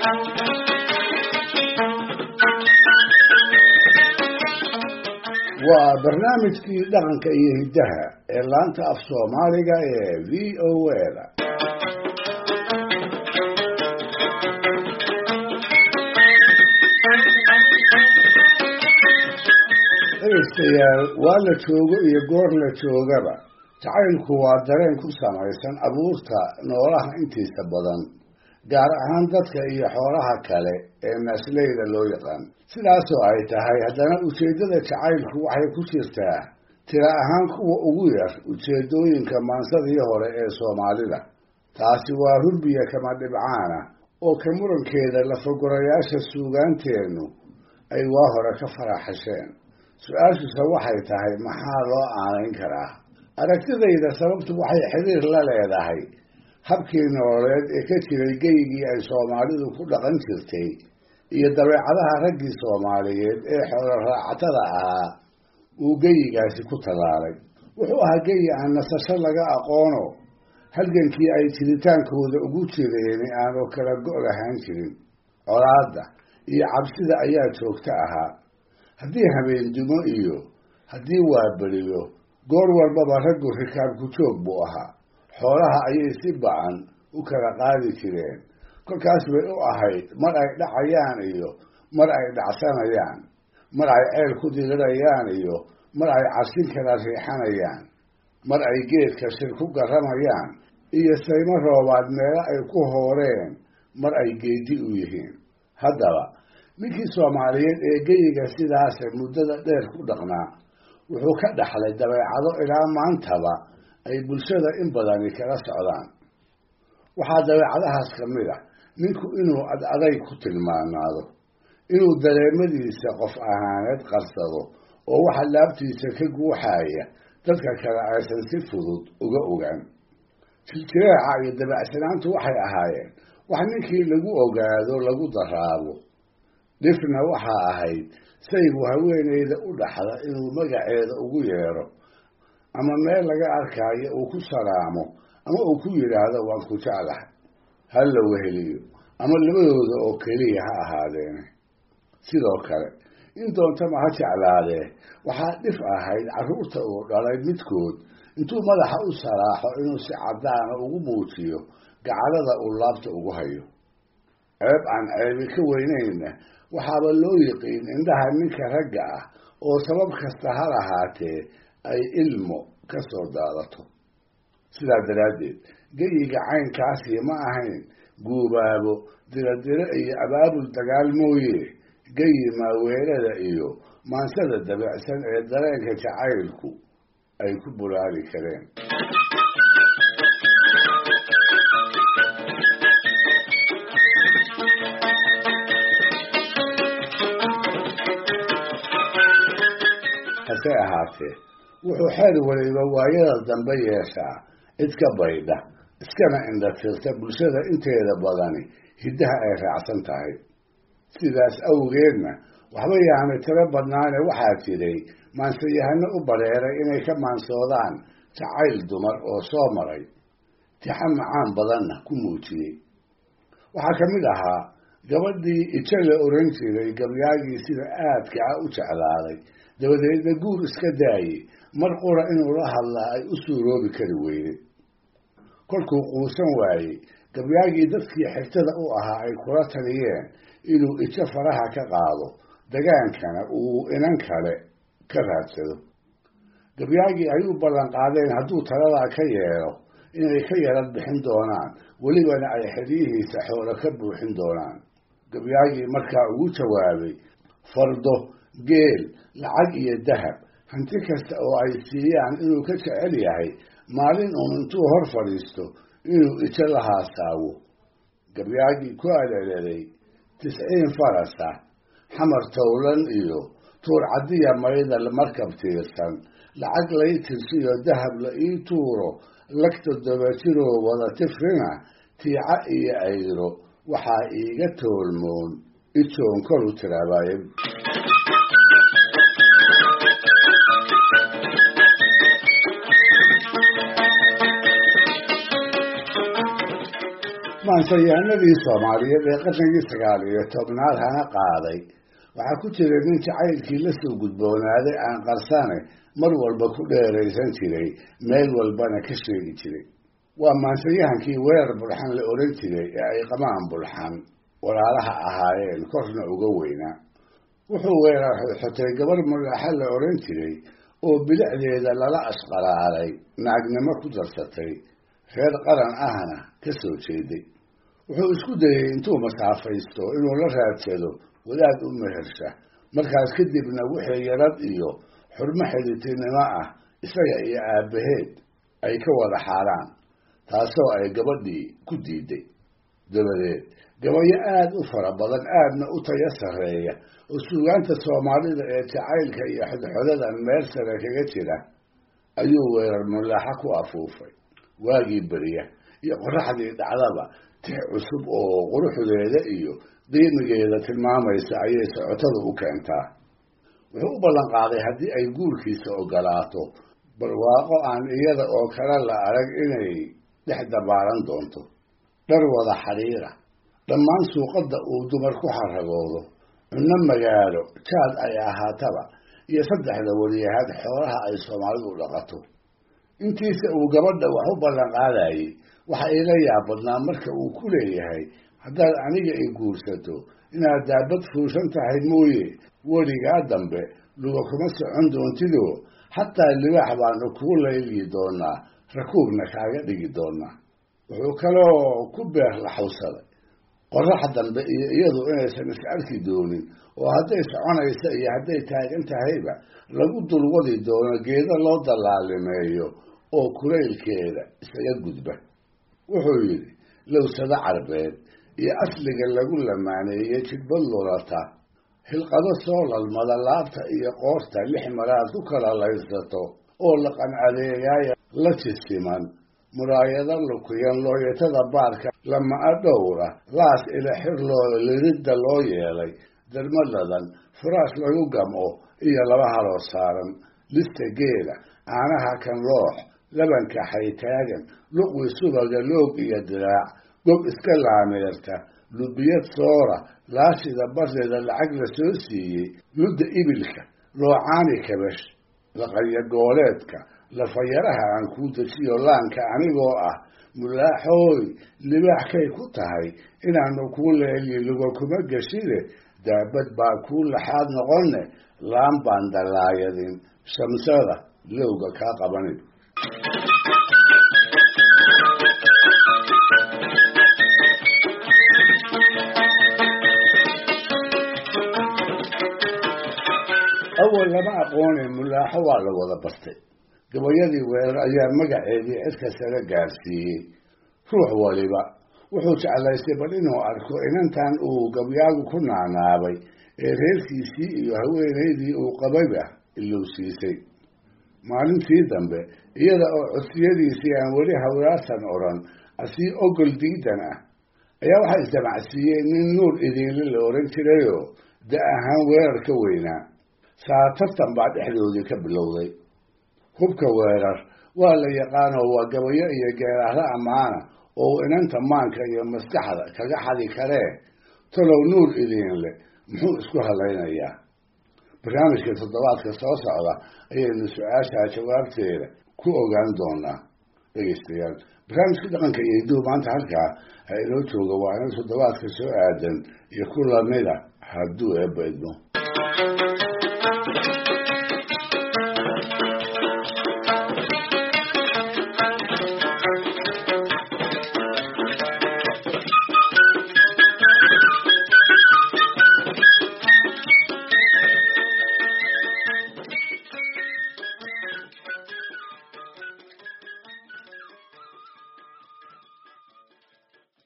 waa barnaamijkii dhaqanka iyo hiddaha ee laanta af soomaaliga ee v o a-da dhegaystayaal waa la joogo iyo goor la joogaba jacaylku waa dareen ku samaysan abuurta noolaha intiisa badan gaar ahaan dadka iyo xoolaha kale ee naasleyda loo yaqaan sidaasoo ay tahay haddana ujeeddada jacaylku waxay ku jirtaa tira ahaan kuwa ugu yar ujeeddooyinka maansadii hore ee soomaalida taasi waa rurbiya kama dhibcaana oo ka murankeeda lafagorayaasha suugaanteennu ay waa hore ka faraxasheen su-aashuse waxay tahay maxaa loo aanayn karaa aragtidayda sababtu waxay xiriir la leedahay habkii nololeed ee ka jiray geygii ay soomaalidu ku dhaqan jirtay iyo dabeecadaha raggii soomaaliyeed ee xoolo raacatada ahaa uu geyigaasi ku tallaalay wuxuu ahaa geyi aan nasasho laga aqoono halgankii ay jiritaankooda ugu jireeni aanu kala go' lahaan jirin colaadda iyo cabsida ayaa joogto ahaa haddii habeendumo iyo haddii waaberiyo goor walbaba raggu rikaabku joog buu ahaa xoolaha ayay si ba-an u kala qaadi jireen kolkaas bay u ahayd mar ay dhacayaan iyo mar ay dhacsanayaan mar ay ceel ku dirirayaan iyo mar ay casin kala riixanayaan mar ay geedka shir ku garramayaan iyo saymo roobaad meelo ay ku hooreen mar ay geedi u yihiin haddaba ninkii soomaaliyeed ee geyiga sidaase muddada dheer ku dhaqnaa wuxuu ka dhaxlay dabeecado ilaa maantaba ay bulshada in badani kala socdaan waxaa dabeecadahaas ka mid ah ninku inuu ad aday ku tilmaanaado inuu dareemadiisa qof ahaaneed qarsado oo waxa laabtiisa ka guuxaaya dadka kale aysan si fudud uga ogaan jiljireeca iyo dabeecsanaantu waxay ahaayeen wax ninkii lagu ogaado lagu daraabo dhifna waxaa ahayd saygu haweeneyda u dhaxda inuu magaceeda ugu yeedho ama meel laga arkaayo uu ku salaamo ama uu ku yidhaahdo waan ku jeclahay ha la weheliyo ama labadooda oo keliya ha ahaadeene sidoo kale in doontama ha jeclaadee waxaa dhif ahayd carruurta uu dhalay midkood intuu madaxa u salaaxo inuu si caddaana ugu muujiyo gacalada uu laabta ugu hayo ceeb aan ceebi ka weynayna waxaaba loo yiqiin indhaha ninka ragga ah oo sabab kasta ha lahaatee ay ilmo ka soo daadato sidaa daraaddeed geyiga caynkaasi ma ahayn guubaabo diradiro iyo abaabul dagaal mooye geyi maaweelada iyo maansada dabeecsan ee dareenka jacaylku ay ku bulaali kareen hase ahaatee wuxuu xeer waliba waayada dambe yeeshaa cid ka baydha iskana indhatirta bulshada inteeda badani hiddaha ay raacsan tahay sidaas awgeedna waxba yaani tiro badnaane waxaa jiray maansayahano u bareeray inay ka maansoodaan jacayl dumar oo soo maray tixa macaan badanna ku muujiyey waxaa ka mid ahaa gabadhii ijo la oran jiray gabyaagii sida aadka ah u jeclaaday dabadeedna guur iska daayey mar qura inuu la hadlaa ay u suuroobi kari weyday kolkuu quusan waayey gabyaagii dadkii xigtada u ahaa ay kula taliyeen inuu ijo faraha ka qaado dagaankana uu inan kale ka raadsado gabyaagii ay u ballan qaadeen hadduu taladaa ka yeelo inay ka yarad bixin doonaan welibana ay xeryihiisa xoolo ka buuxin doonaan gabyaagii markaa ugu jawaabay fardo geel lacag iyo dahab hanti kasta oo ay siiyaan inuu ka jecel yahay maalin uun intuu hor fadhiisto inuu ijo la haasaawo gabyaagii ku aleleday tisciin farasa xamar towlan iyo tuur caddiya maydal markab tiirsan lacag lay tirsiyo dahab la ii tuuro lagta dabajiroo wada tifrina tiica iyo ayro waxaa iiga toolmoon ijoon kolu tiraabaye maansayahanadii soomaaliyeed ee qarnigii sagaal iyo tobnaad hana qaaday waxaa ku jira nin jacaylkii la soo gudboonaaday aan qarsane mar walba ku dheeraysan jiray meel walbana ka sheegi jiray waa maansayahankii weerar bulxan la odhan jiray ee ay qamaan bulxan walaalaha ahaayeen korna uga weynaa wuxuu weerar xotay gabar mulaaxa la odhan jiray oo bilicdeeda lala ashqalaalay naagnimo ku darsatay reer qaran ahna ka soo jeeday wuxuu isku dayey intuu masaafaysto inuu la raadsado wadaad u mehersha markaas kadibna wixii yarad iyo xurmo xidhitinimo ah isaga iyo aabbaheed ay ka wada xaaraan taasoo ay gabadhii ku diiday dabadeed gabayo aada u fara badan aadna u tayo sarreeya oo suugaanta soomaalida ee jacaylka iyo xodxodadan meel sare kaga jira ayuu weerar mulaaxa ku afuufay waagii beriya iyo qoraxdii dhacdaba tix cusub oo quruxdeeda iyo qiimigeeda tilmaamaysa ayay socotada u keentaa wuxuu u ballan qaaday haddii ay guurkiisa ogolaato barwaaqo aan iyada oo kale la arag inay dhex dabaalan doonto dhar wada xadhiira dhammaan suuqadda uu dumar ku xaragoodo cunno magaalo jaad ay ahaataba iyo saddexda wariyahaad xoolaha ay soomaalidu dhaqato intiisa uu gabadha wax u ballan qaadayey waxa iila yaabadnaa marka uu ku leeyahay haddaad aniga i guursato inaad daabad fuushan tahay mooye weligaa dambe luga kuma socon doontidoo xataa libaax baanu kuu layliyi doonaa rakuubna kaaga dhigi doonaa wuxuu kaloo ku beer laxawsaday qorax dambe iyo iyadu inaysan is arki doonin oo hadday soconaysa iyo hadday taagan tahayba lagu dulwadi doono geedo loo dallaalimeeyo oo kulaylkeeda isaga gudba wuxuu yidhi lowsado carbeed iyo asliga lagu lamaaneeyey jidbad lulata hilqado soo lalmada laabta iyo qoorta lix maraad ku kala laysato oo laqan adeegaaya la jisiman muraayado lukiyan looyatada baarka lama-a dhowra laas ila xirlooda liridda loo yeelay darmadadan furaash lagu gamco iyo laba haloo saaran lista geela caanaha kan loox labanka xaytaagan luqwi subaga loog iyo diraac gob iska laameerta lubiyad soora laashida bardeeda lacag la soo siiyey ludda ibilka loocaani kabash laqaya gooleedka lafayaraha aan kuu dejiyo laanka anigoo ah mulaaxooy libaaxkay ku tahay inaanu kuu leeliyi luga kuma geshide daabad baa kuu laxaad noqonne laan baan dallaayadin shamsada lowga kaa qabanin awal lama aqoonay mulaaxo waa la wada bartay gabayadii weerar ayaa magaceedii cidka sare gaarsiiyey ruux waliba wuxuu jeclaystay bal inuu arko inantan uu gabyaagu ku naanaabay ee reerkiisii iyo haweenaydii uu qabayba ilowsiisay maalintii dambe iyada oo codsiyadiisii aan weli hawraarsan odhan asii ogol diidan ah ayaa waxaa isdamacsiiyey nin nuur idiinle la odhan jirayoo da ahaan weerar ka weynaa saatartan baa dhexdoodii ka bilowday hubka weerar waa la yaqaanoo waa gabayo iyo geeraahlo ammaana oo uu inanta maanka iyo maskaxda kaga xadi karee talow nuur idiinle muxuu isku hadlaynayaa barnaamijka toddobaadka soo socda ayaynu su-aashaa jawaabteeda ku ogaan doonaa dhegeystayaal barnaamijka dhaqanka iyo hiduhu maanta halkaa ha inoo jooga waa ina toddobaadka soo aadan iyo ku lamida hadduu eebba idmo